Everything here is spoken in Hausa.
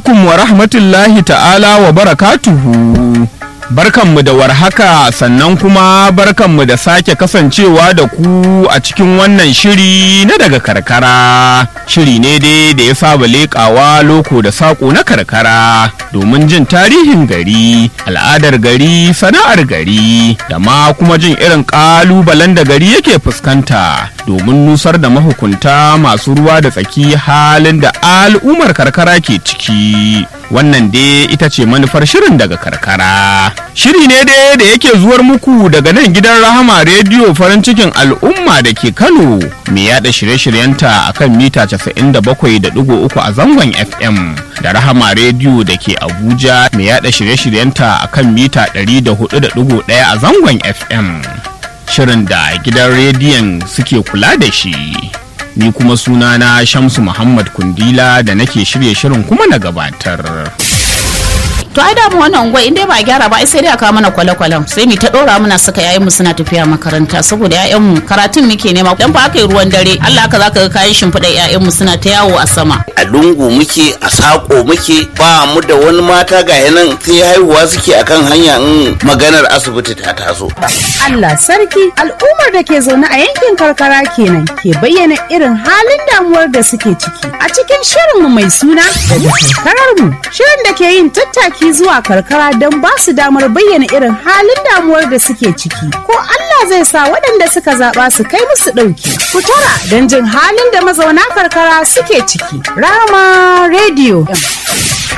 alaikum wa rahmatullahi ta'ala wa barakatuhu. Barkanmu da warhaka sannan kuma barkanmu da sake kasancewa da ku a cikin wannan shiri na daga karkara. Shiri ne dai da ya saba leƙawa loko da saƙo na karkara domin jin tarihin gari, al'adar gari, sana'ar gari, da ma kuma jin irin ƙalubalen da gari yake fuskanta domin nusar da mahukunta masu ruwa da tsaki halin da al'ummar karkara ke ciki. Wannan dai ita ce manufar shirin daga karkara. Shiri ne dai da yake zuwar muku daga nan gidan Rahama Rediyo farin cikin al'umma da ke Kano mai yada shirye-shiryenta a kan mita 97.3 a zangon FM da Rahama Rediyo da ke Abuja mai yada shirye-shiryenta a kan mita 104.1 a zangon FM. Shirin da gidan rediyon suke kula da shi. Ni kuma sunana Shamsu Muhammad Kundila da nake shirye shirin kuma na gabatar. to ai da mu wannan unguwa in dai ba a gyara ba ai sai dai a kawo mana kwale-kwalen sai mu ta dora muna saka yayan mu suna tafiya makaranta saboda yayan mu karatun muke nema dan fa aka yi ruwan dare Allah haka zaka ga kayan shimfiɗa yayan mu suna ta yawo a sama a lungu muke a sako muke ba mu da wani mata ga yanan sai haihuwa suke akan hanya in maganar asibiti ta taso Allah sarki al'ummar da ke zaune a yankin karkara kenan ke bayyana irin halin damuwar da suke ciki a cikin shirinmu mai suna daga karkarar mu shirin da ke yin tattaki zuwa karkara don ba su damar bayyana irin halin damuwar da suke ciki ko Allah zai sa waɗanda suka zaɓa su kai musu ɗauki ku tara don jin halin da mazauna karkara suke ciki rama rediyo